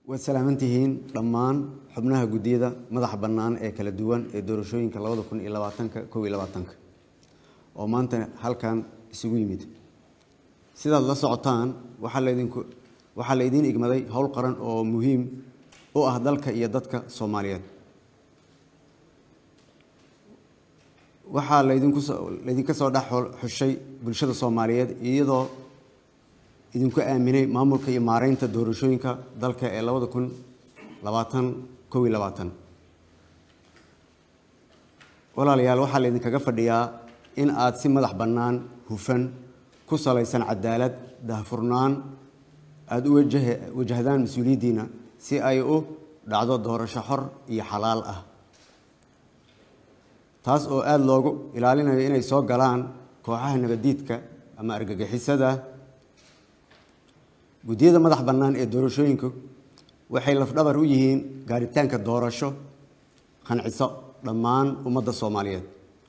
waad salaamantihiin dhammaan xubnaha guddiyada madaxa bannaan ee kala duwan ee doorashooyinka labada kun iyo labaatanka kow iyo labaatanka oo maanta halkan isugu yimid sidaad la socotaan waxaa laydinku waxaa la idiin igmaday howl qaran oo muhiim u ah dalka iyo dadka soomaaliyeed waxaa laydinku soo laydinka soo dhex xushay bulshada soomaaliyeed iyadoo idinku aaminay maamulka iyo maareynta doorashooyinka dalka ee labada kun labaatan kow iyo labaatan walaalayaal waxaa laydinkaga fadhiyaa in aad si madax bannaan hufan ku salaysan cadaalad dahfurnaan aada u wajaha wajahdaan mas-uuliyaddiina si ay u dhacdo doorasho xor iyo xalaal ah taas oo aada loogu ilaalinayo inay soo galaan kooxaha nabadiidka ama argagixisada guddiyada madax bannaan ee doorashooyinku waxay lafdhabar u yihiin gaaritaanka doorasho qanciso dhammaan ummadda soomaaliyeed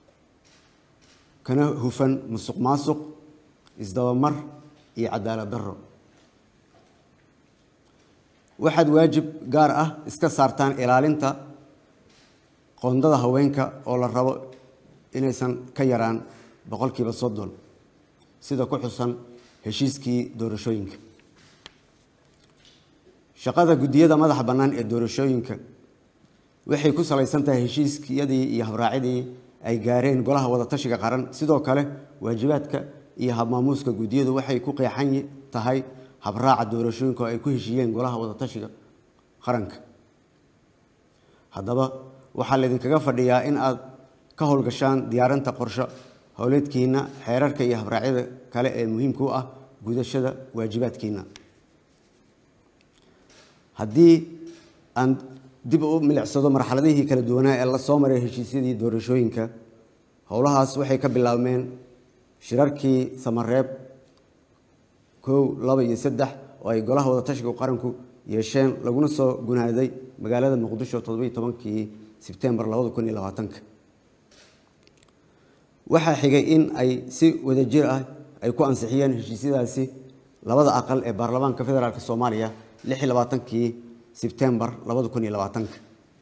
kana hufan musuq maasuq isdabamar iyo cadaalad darro waxaad waajib gaar ah iska saartaan ilaalinta qoondada haweenka oo la rabo inaysan ka yaraan boqolkiiba soddon sida ku xusan heshiiskii doorashooyinka shaqada guddiyada madaxa bannaan ee doorashooyinka waxay ku salaysan tahay heshiiskiyadii iyo habraacidii ay gaareen golaha wadatashiga qaran sidoo kale waajibaadka iyo habmaamuuska guddiyadu waxay ku qeexan tahay habraaca doorashooyinka oo ay ku heshiiyeen golaha wadatashiga qaranka haddaba waxaa laydinkaga fadhiyaa in aad ka howlgashaan diyaarinta qorsho howleedkiina xeerarka iyo habraacyada kale ee muhiimka u ah gudashada waajibaadkiina haddii aan dib u milicsado marxaladihii kala duwanaa ee la soo maray heshiisyadii doorashooyinka howlahaas waxay ka bilaabmeen shirarkii samareeb kow laba iyo saddex oo ay golaha wadatashiga qaranku yeesheen laguna soo gunaaday magaalada muqdisho toddobiyo tobankii sebtembar labada kun iyo labaatanka waxaa xigay in ay si wadajir ah ay ku ansixiyeen heshiisyadaasi labada aqal ee baarlamaanka federaalk soomaaliya lix iyo labaatankii sebtembar labada kun iyo labaatanka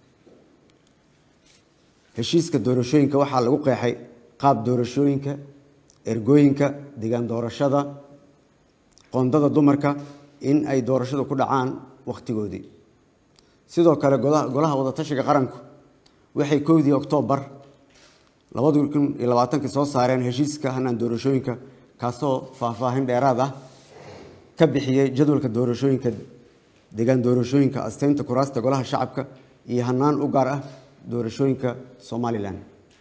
heshiiska doorashooyinka waxaa lagu qeexay qaab doorashooyinka ergooyinka degaan doorashada qoondada dumarka in ay doorashadu ku dhacaan wakhtigoodii sidoo kale golaha wadatashiga qaranku waxay kowdii oktoobar labada kun iyo labaatankii soo saareen heshiiska hanaan doorashooyinka kaasoo faahfaahin dheeraad ah ka bixiyey jadwalka doorashooyinka degaan doorashooyinka asteynta kuraasta golaha shacabka iyo hanaan u gaar ah doorashooyinka somalilan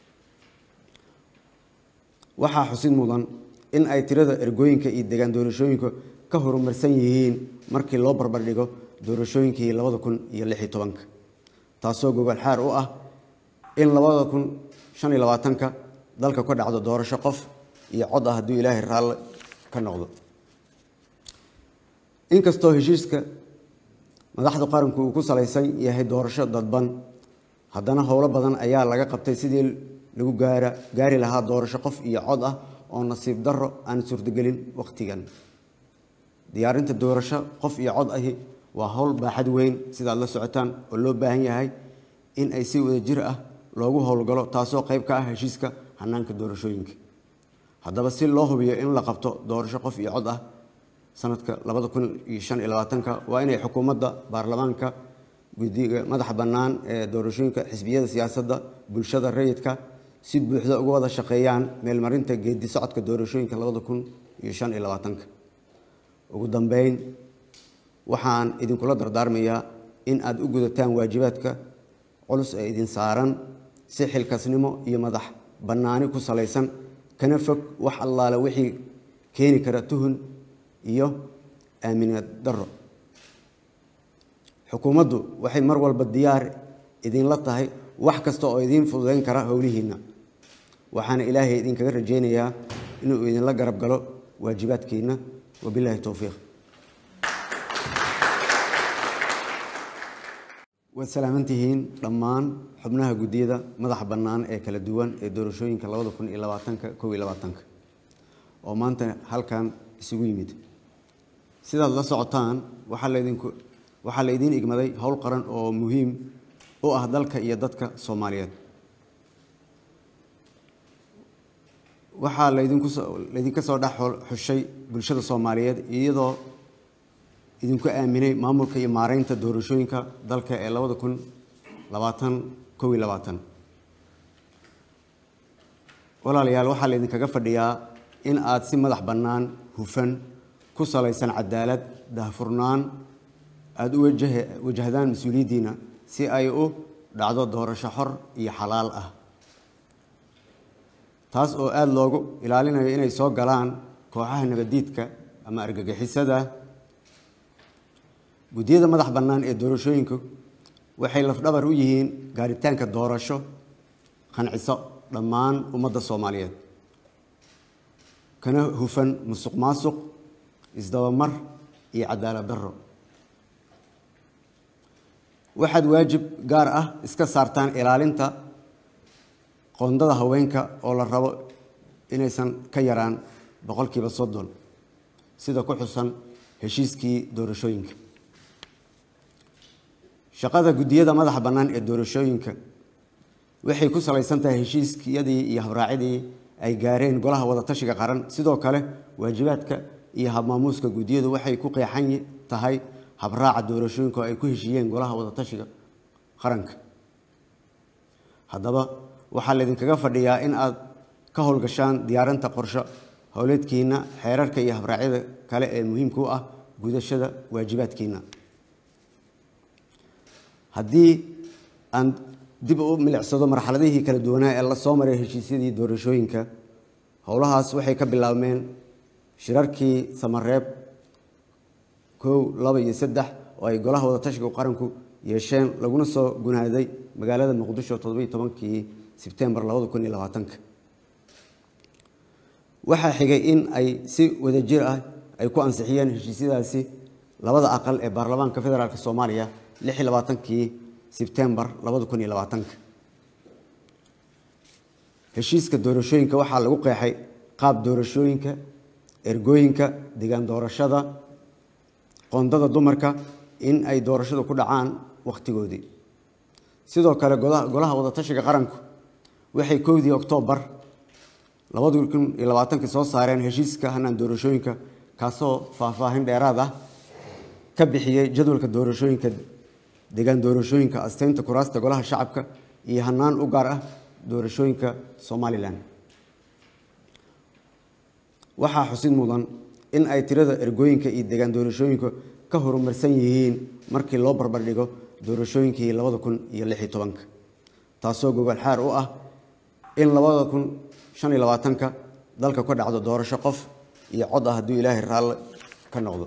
waxaa xusid mudan in ay tirada ergooyinka iyo degaan doorashooyinka ka horumarsan yihiin markii loo barbardhigo doorashooyinkii labada kun iyo lix iyo tobanka taasoo gogol xaar u ah in labada kun shan iyo labaatanka dalka ka dhacdo doorasho qof iyo cod ah hadduu ilaahay raalle ka noqdo inkastoo heshiiska madaxda qaranku uu ku salaysan yahay doorasho dadban haddana howlo badan ayaa laga qabtay sidii lagu gaara gaari lahaa doorasho qof iyo cod ah oo nasiib darro aan suurtagelin wakhtigan diyaarinta doorasho qof iyo cod ahi waa howl baaxad weyn sidaad la socotaan oo loo baahan yahay in ay si wadajir ah loogu howlgalo taasoo qayb ka ah heshiiska hanaanka doorashooyinka haddaba si loo hubiyo in la qabto doorasho qof iyo cod ah sanadka labada kun iyo shan iyo labaatanka waa inay xukuumadda baarlamaanka guddiga madaxa bannaan ee doorashooyinka xisbiyada siyaasadda bulshada rayidka si buuxda uga wada shaqeeyaan meelmarinta geedi socodka doorashooyinka labada kun iyo shan iyo labaatanka ugu dambeyn waxaan idinkula dardaarmayaa in aada u gudataan waajibaadka culus ee idin saaran si xilkasnimo iyo madax bannaani ku salaysan kana fog wax allaale wixii keeni kara tuhun iyo aaminad darro xukuumaddu waxay mar walba diyaar idinla tahay wax kasta oo idiin fududayn kara howlihiinna waxaana ilaahay idinkaga rajaynayaa inuu idinla garab galo waajibaadkiinna wabilaahi towfiiq waad salaamantihiin dhammaan xubnaha guddiyada madaxa bannaan ee kala duwan ee doorashooyinka labada kun iyo labaatanka kow iyo labaatanka oo maanta halkan isugu yimid sidaad la socotaan waxaa laydinku waxaa la idiin igmaday howl qaran oo muhiim u ah dalka iyo dadka soomaaliyeed waxaa laydinku laydinka soo dhex xushay bulshada soomaaliyeed iyadoo idinku aaminay maamulka iyo maareynta doorashooyinka dalka ee labada kun labaatan kow iyo labaatan walaalayaal waxaa laydinkaga fadhiyaa in aad si madax bannaan hufan ku salaysan cadaalad dahfurnaan aada u wajahdaan mas-uuliyaddiina si ay u dhacdo doorasho xor iyo xalaal ah taas oo aada loogu ilaalinayo inay soo galaan kooxaha nabadiidka ama argagixisada guddiyada madax bannaan ee doorashooyinku waxay lafdhabar u yihiin gaaritaanka doorasho qanciso dhammaan ummadda soomaaliyeed kana hufan musuq maasuq isdabamar iyo cadaalad darro waxaad waajib gaar ah iska saartaan ilaalinta qoondada haweenka oo la rabo inaysan ka yaraan boqolkiiba soddon sida ku xusan heshiiskii doorashooyinka shaqada guddiyada madaxa bannaan ee doorashooyinka waxay ku salaysan tahay heshiiskiyadii iyo habraacidii ay gaareen golaha wadatashiga qaran sidoo kale waajibaadka iyo habmaamuuska guddiyadu waxay ku qeexan tahay habraaca doorashooyinka oo ay ku heshiiyeen golaha wadatashiga qaranka haddaba waxaa laydinkaga fadhiyaa in aad ka howlgashaan diyaarinta qorsho howleedkiina xeerarka iyo habraacyada kale ee muhiimka u ah gudashada waajibaadkiina haddii aan dib u milicsado marxaladihii kala duwanaa ee la soo maray heshiisyadii doorashooyinka howlahaas waxay ka bilaabmeen shirarkii samareeb kow laba iyo saddex oo ay golaha wadatashiga qaranku yeesheen laguna soo gunaaday magaalada muqdisho toddobiyo tobankii sebtembar labada kun iyo labaatanka waxaa xigay in ay si wadajir ah ay ku ansixiyeen heshiisyadaasi labada aqal ee baarlamaanka federaalk soomaaliya lix iyo labaatankii sebtembar labada kun iyo labaatanka heshiiska doorashooyinka waxaa lagu qeexay qaab doorashooyinka ergooyinka degaan doorashada qoondada dumarka in ay doorashadu ku dhacaan wakhtigoodii sidoo kale golaha wadatashiga qaranku waxay kowdii oktoobar labada kun iyo labaatankii soo saareen heshiiska hanaan doorashooyinka kaasoo faahfaahin dheeraad ah ka bixiyey jadwalka doorashooyinka degaan doorashooyinka asteynta kuraasta golaha shacabka iyo hanaan u gaar ah doorashooyinka somalilan waxaa xusid mudan in ay tirada ergooyinka iyo degaan doorashooyinka ka horumarsan yihiin markii loo barbardhigo doorashooyinkii labada kun iyo lix iyo tobanka taasoo gogol xaar u ah in labada kun shan iyo labaatanka dalka ka dhacdo doorasho qof iyo cod ah hadduu ilaahay raalle ka noqdo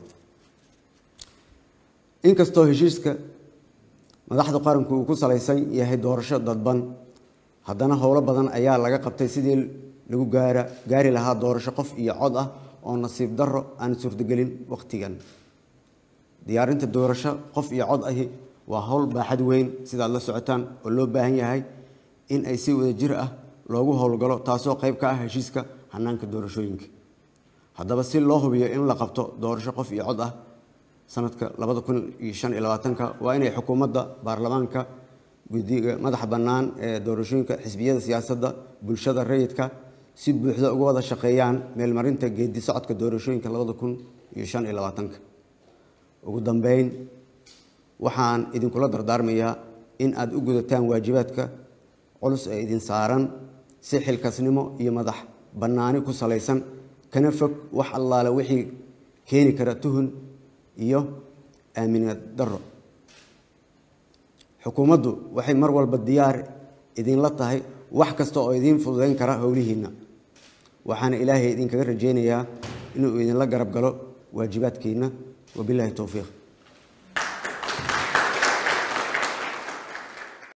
inkastoo heshiiska madaxda qaranku uu ku salaysan yahay doorasho dadban haddana howlo badan ayaa laga qabtay sidii lagu gaara gaari lahaa doorasho qof iyo cod ah oo nasiib darro aan suurtagelin wakhtigan diyaarinta doorasho qof iyo cod ahi waa howl baaxad weyn sidaad la socotaan oo loo baahan yahay in ay si wadajir ah loogu howlgalo taasoo qayb ka ah heshiiska hanaanka doorashooyinka haddaba si loo hubiyo in la qabto doorasho qof iyo cod ah sanadka labada kun iyo shan iyo labaatanka waa inay xukuumadda baarlamaanka guddiga madaxa bannaan ee doorashooyinka xisbiyada siyaasadda bulshada rayidka si buuxda uga wada shaqeeyaan meelmarinta geedi socodka doorashooyinka labada kun iyo shan iyo labaatanka ugu dambeyn waxaan idinkula dardaarmayaa in aad u gudataan waajibaadka culus ee idin saaran si xilkasnimo iyo madax bannaani ku salaysan kana fog wax allaale wixii keeni kara tuhun iyo aaminad darro xukuumaddu waxay mar walba diyaar idinla tahay wax kasta oo idiin fududayn kara howlihiinna waxaana ilaahay idinkaga rajaynayaa inuu idinla garab galo waajibaadkiinna wabilaahi towfiiq